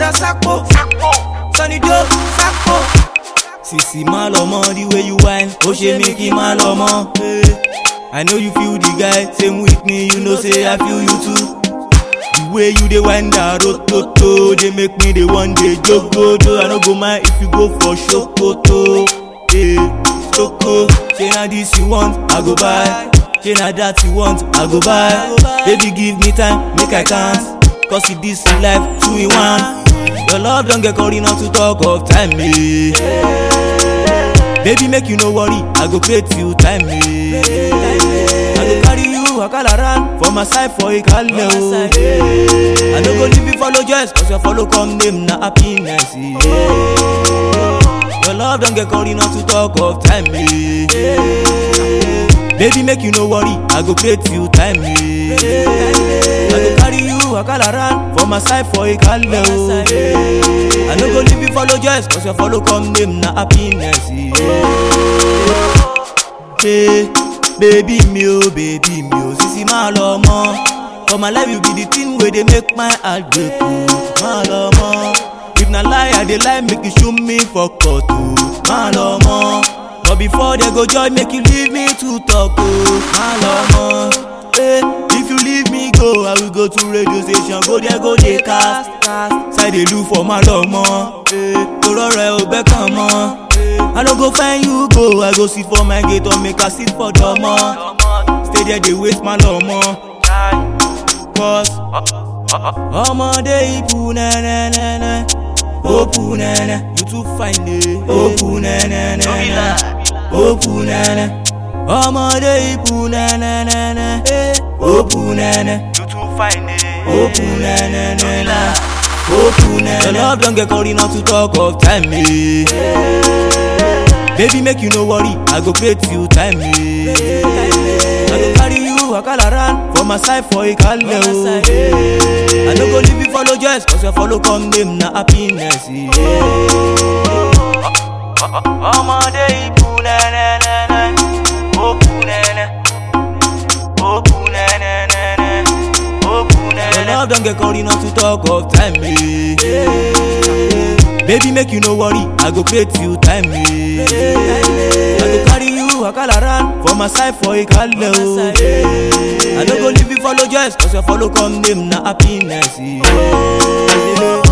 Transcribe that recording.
Brother Sakpo, Sunny Joe, Sakpo. Sisi má lọ mọ́ the way you whine, ó ṣe mí kí má lọ mọ́. eh. I know you feel the guy, same with me, you know say I feel you too. The way you dey wind that rototo, dey make me dey one day jogodo. I no go mind if you go for shokoto. Hey, Soko, say na this you want, I go buy. Say na that you want, I go buy. Baby give me time, make I count. Cause it this life, two in one. Your love don get calling not to talk of time, eh. Baby make you no worry, I go pay till time, eh. I go carry you wakala ran for my side for ikale o. I no go leave you follow just cause your follow come name na happiness. Yeah. Your love don get calling not to talk of time. Yeah. Baby make you no worry, I go pay till time. Yeah. I go carry you wakala ran for my side for ikale o. I no go leave you follow just cause your follow come name na happiness. Yeah. Hey, baby mi o baby mi o sisi máa lọ mọ́ for my life you be the thing wey dey make my heart break o máa lọ mọ́ if na lie i dey lie make you show me for court o máa lọ mọ́ but before they go join make you leave me to talk o máa lọ mọ́ hey, if you leave me go i will go to radio station go there go dey cast side dey look for máa lọ mọ́ hey, torọ rẹ ò bẹ́ kàn mọ́. I no go find you go, I go sit for my gate or make I sit for domo. Stay there, they waste my lomo. Cause ọmọdé ipu nẹ́nẹ́nẹ́nẹ́, òpu nẹ́nẹ́, you too fine eh, òpu nẹ́nẹ́nẹ́nẹ́, òpu nẹ́nẹ́. Ọmọdé ipu nẹ́nẹ́nẹ́nẹ́, eh, òpu nẹ́nẹ́, You too fine, eh? òpu nẹ́nẹ́nẹ́nẹ́, òpu nẹ́nẹ́. Your love don get calling not to talk of time. Eh. Baby make you no worry, I go pay till time. Eh. I go carry you wakala ran for my side for ikale o. I no go leave you follow just cause your follow come name na happiness. Yeah. Ọmọdé ibu nẹ́nẹ́nẹ́nẹ́, òkú nẹ́nẹ́, òkú nẹ́nẹ́nẹ́nẹ́, òkú Your nẹ́nẹ́. love don get calling not to talk of time. Eh. Baby make you no worry, I go pay till time. Eh. I go carry you wakala ran for my side for ikale o. I no go leave you follow just cause your follow come name na happiness. Yeah.